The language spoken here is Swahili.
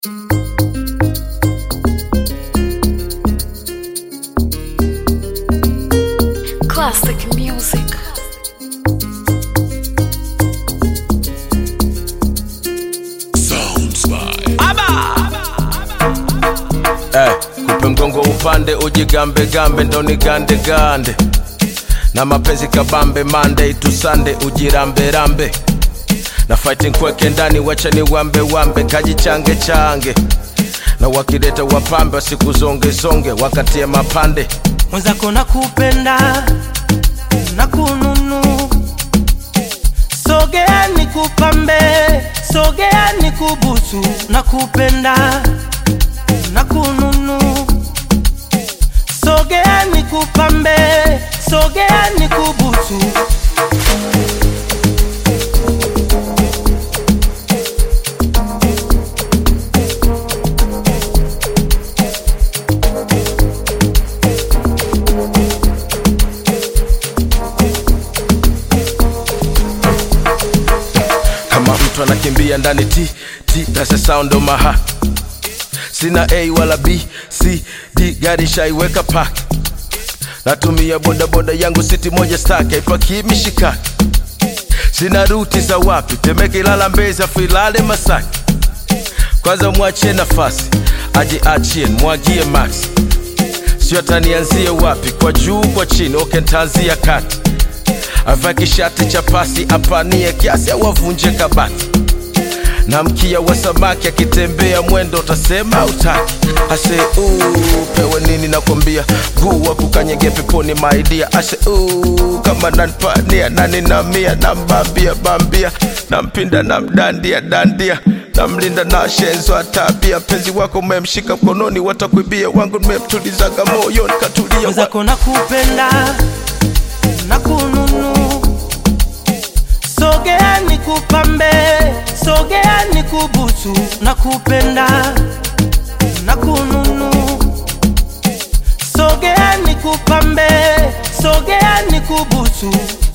Classic music. Eh, kupe mgongo upande ujigambe gambe ndo ni gande gande na mapenzi kabambe Monday to Sunday ujirambe rambe na fighting kweke ndani wacha ni wambe wambe kajichange change na wakileta wapambe wasikuzonge zonge wakatie mapande mwenzako nakupenda na kununu sogea nikupambe sogea nikubusu nakupenda na kununu sogea nikupambe sogea nikubusu kama mtu anakimbia ndani ti ti that's the sound of my heart sina a wala b c d gari shaiweka park natumia bodaboda yangu siti moja staki haipakii mishikaki sina ruti za wapi temeke ilala mbezi afu ilale masaki kwanza mwachie nafasi ajiachie mwagie max sio atanianzie wapi kwa juu kwa chini oke ntaanzia kati avae kishati cha pasi apanie kiasi au avunje kabati na mkia wa samaki akitembea mwendo utasema utaki ase uu, pewe nini nakwambia guu wa kukanyege peponi maidia ase uu, kama nanpania nani namia nambambia bambia nampinda namdandia dandia namlinda na shenzo atabia mpenzi wako umemshika mkononi watakuibia wangu nimemtulizaga moyoni katulia wa... mwenzako nakupenda na kununu sogea nikupambe sogea nikubusu nakupenda na kununu sogea nikupambe sogea nikubusu